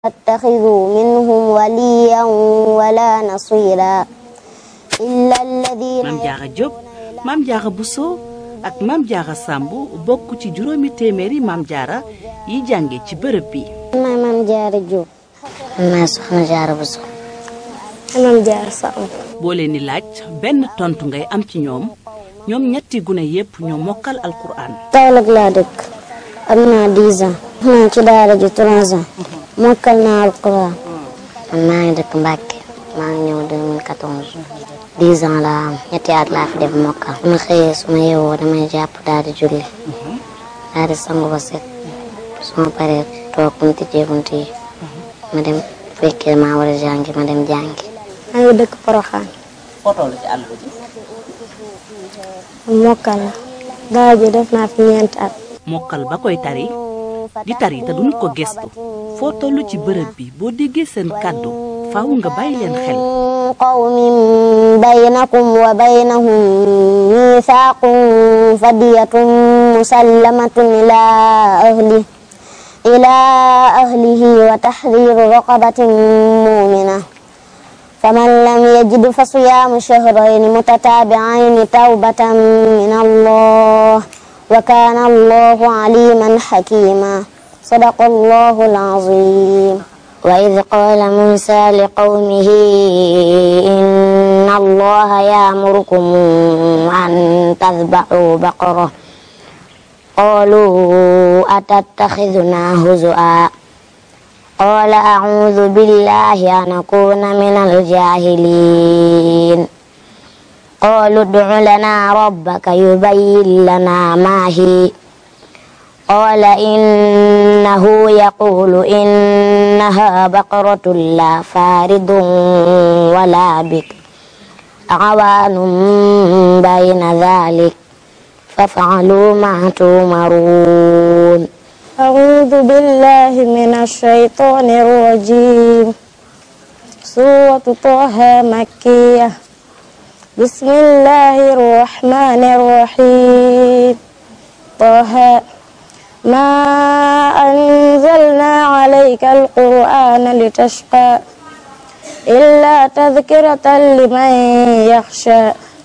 اتخذوا منهم وليا ولا نصيرا إلا الذين maam Diarra Diop maam Diarra Bousso ak maam Diarra Samb bokk ci juróomi téeméeri maam Diarra yi jànge ci bërëb bi. maay Maam Diarra Diop. maay Soxna Diarra Bousso. Maam Diarra Samb. boo leen di laaj benn tontu ngay am ci ñoom ñoom ñetti gune yépp ñoo mokkal alquran. Kaolack laa dëkk am naa 10 ans. naa ci daara ji 3 ans. mokkal naa alquran. man maa ngi dëkk Mbacke maa ngi ñëw 2014 10 ans laa am ñetti at laa fi def mokkal. su ma xëyee su ma yeewoo damay jàpp daal di julli daal di sangu ba set su ma paree toog bu ñu tijjee bunt yi ma dem fekkee maa war a jàngi ma dem jàngi. maa ngi dëkk Poroxaan. foo toll ci àll bi. mokkal la. daara ji def naa fi ñeenti at. mokkal ba koy tari di tari te duñu ko gestu foo toll ci bërëb bi boo déggee seen kàddu faaw nga bàyyi leen xel. قوم بينكم وبينهم ميثاق فدية مسلمة إلى أهله إلى أهله وتحرير رقبة مؤمنة فمن لم يجد فصيام شهرين متتابعين توبة من الله وكان الله عليما حكيما صدق الله العظيم وإذ قال موسى لقومه إن الله يأمركم أن تذبحوا بقرة قالوا أتتخذنا هزؤا قال أعوذ بالله أن أكون من الجاهلين قالوا ادع لنا ربك يبين لنا ما هي قال إنه يقول إنها بقرة لا فارض ولا بك عوان بين ذلك فافعلوا ما تؤمرون أعوذ بالله من الشيطان الرجيم سورة طه مكية بسم الله الرحمن الرحيم طه ما أنزلنا عليك القرآن لتشقى إلا تذكرة لمن يخشى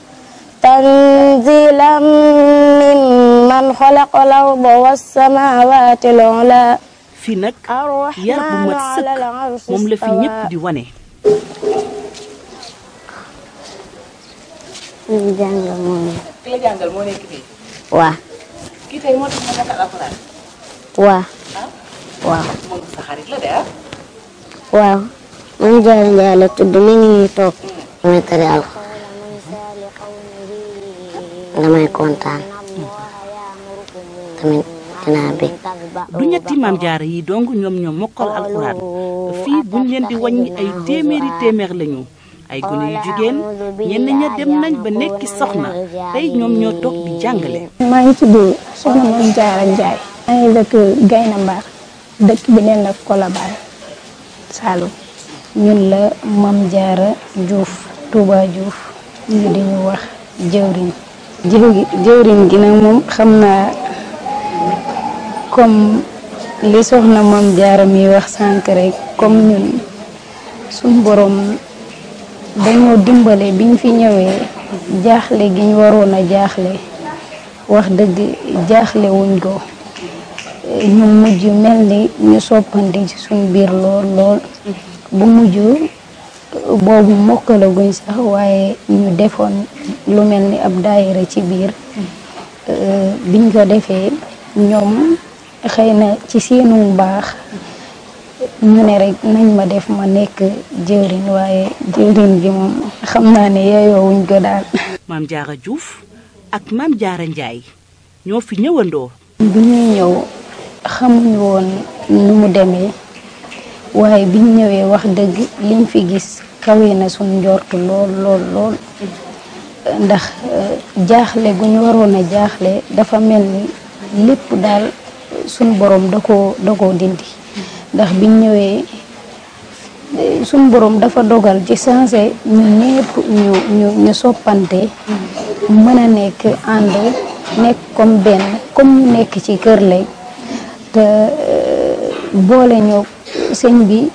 تنزيلا ممن خلق الأرض والسماوات العلى fii nag yar bu mat sëkk moom la fi ñépp di wane. ñu jàngal moom ki la jàngal moo nekk fii. waa kii tey moo tax ma mokkal alquran. waa waaw moom sa xarit la de ah. waaw man Diarra Ndiaye la tudd mi ngi nii toog damay tari alxuraan damay kontaan tamit dinaa bég du ñetti maam jaara yi dong ñoom ñoo mokkal alxuraan fii buñ leen di wàññi ay téeméeri téeméer lañu ay gone yu jigéen ñenn ña dem nañ ba nekki soxna tey ñoom ñoo toog di jàngale. maa ngi tudd soxna Mame Diarra Ndiaye. maa ngi dëkk Gayna Mbar dëkk bi neen la Colobane Saloum ñun la Mame Diarra Diouf Touba Diouf ñu di ñu wax jëwriñ jëwri jëwriñ gi nag moom xam naa comme li soxna Mame Diarra mi wax sànq rek comme ñun suñ borom dañoo dimbale biñ fi ñëwee jaaxle gi ñu waroon a jaaxle wax dëgg jaaxle wuñ ko ñu mujj mel ni ñu soppante ci suñ biir lool lool bu mujj boobu mokkalaguñ sax waaye ñu defoon lu mel ni ab daayira ci biir biñ ko defee ñoom xëy na ci seenu baax ñu ne rek nañ ma def ma nekk jëwriñ waaye jëwriñ gi moom xam naa ne yeeyoo wuñ ko daal. maam Diarra Diouf ak maam Diarra Ndiaye ñoo fi ñëwandoo. bi ñuy ñëw xamuñu woon nu mu demee waaye biñ ñëwee wax dëgg liñ fi gis kawe na suñ njort lool lool lool ndax jaaxle gu ñu waroon a jaaxle dafa mel ni lépp daal suñ borom da koo da koo dindi ndax biñ ñëwee suñ borom dafa dogal ci sensé ñu ñépp ñu ñu ñu soppante mën a nekk ànd nekk comme benn comme ñu nekk ci kër lay te boole ñoo sëñ bi